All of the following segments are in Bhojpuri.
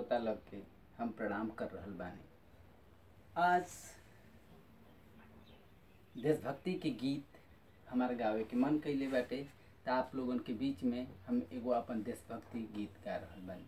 श्रोता लग के हम प्रणाम कर रहल बानी आज देशभक्ति के गीत हमारे गावे के मन कइले बाटे त आप लोगन के बीच में हम एगो अपन देशभक्ति गीत गा रहल बानी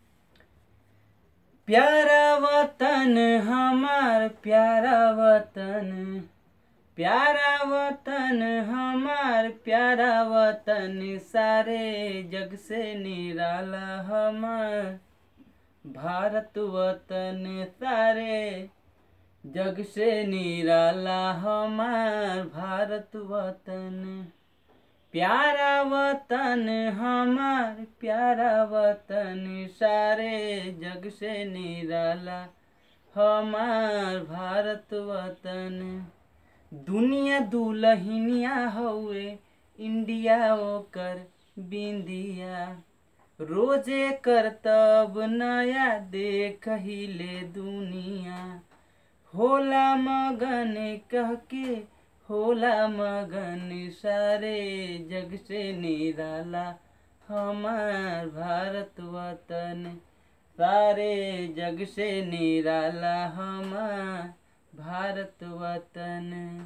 प्यारा वतन हमार प्यारा वतन प्यारा वतन हमार प्यारा वतन सारे जग से निराला हमार भारत वतन सारे जग से निराला हमार भारत वतन प्यारा वतन हमार प्यारा वतन सारे जग से निराला हमार भारत वतन दुनिया दुलहिनिया हउए इंडिया ओकर बिंदिया रोजे करतब नया देख हिले दुनिया होला मगन कह के होला मगन सारे जग से निराला हमार भारत वतन सारे जग से निराला हमार भारत वतन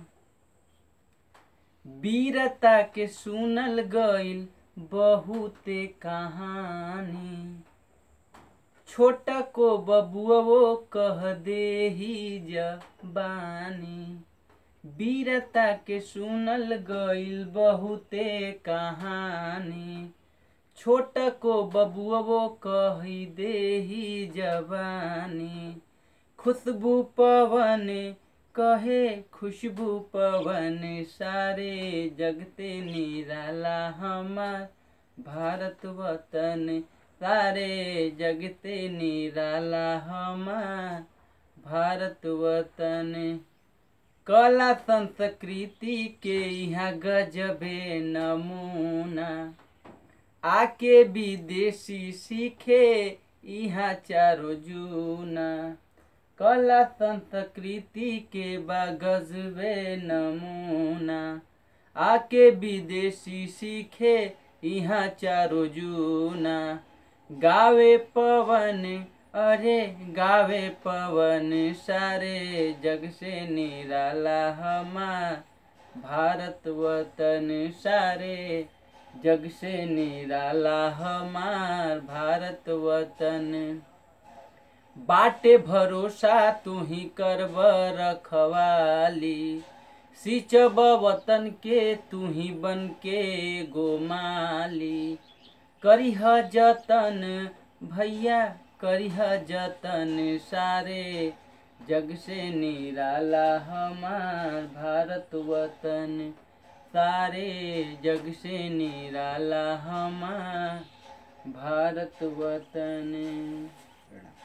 वीरता के सुनल गईल बहुते कहानी छोटा को बबुओ कह दे ही जबानी वीरता के सुनल गईल बहुते कहानी छोट को बबुओ कही दे ही जवानी खुशबू पवन कहे खुशबू पवन सारे जगते निराला हमार भारत वतन सारे जगते निराला हमार भारत वतन कला संस्कृति के यहाँ गजबे नमूना आके विदेशी सीखे यहाँ चारो जूना कला संस्कृति के बा गजबे नमूना आके विदेशी सीखे यहाँ चारो जूना गावे पवन अरे गावे पवन सारे जग से निराला हमार भारत वतन सारे जग से निराला हमार भारत वतन बाटे भरोसा तू ही करब रखवाली सिंचब वतन के तू ही बन के गोमाली करिह जतन भैया करिह जतन सारे जग से निराला हमार भारत वतन सारे जग से निराला हमार भारत वतन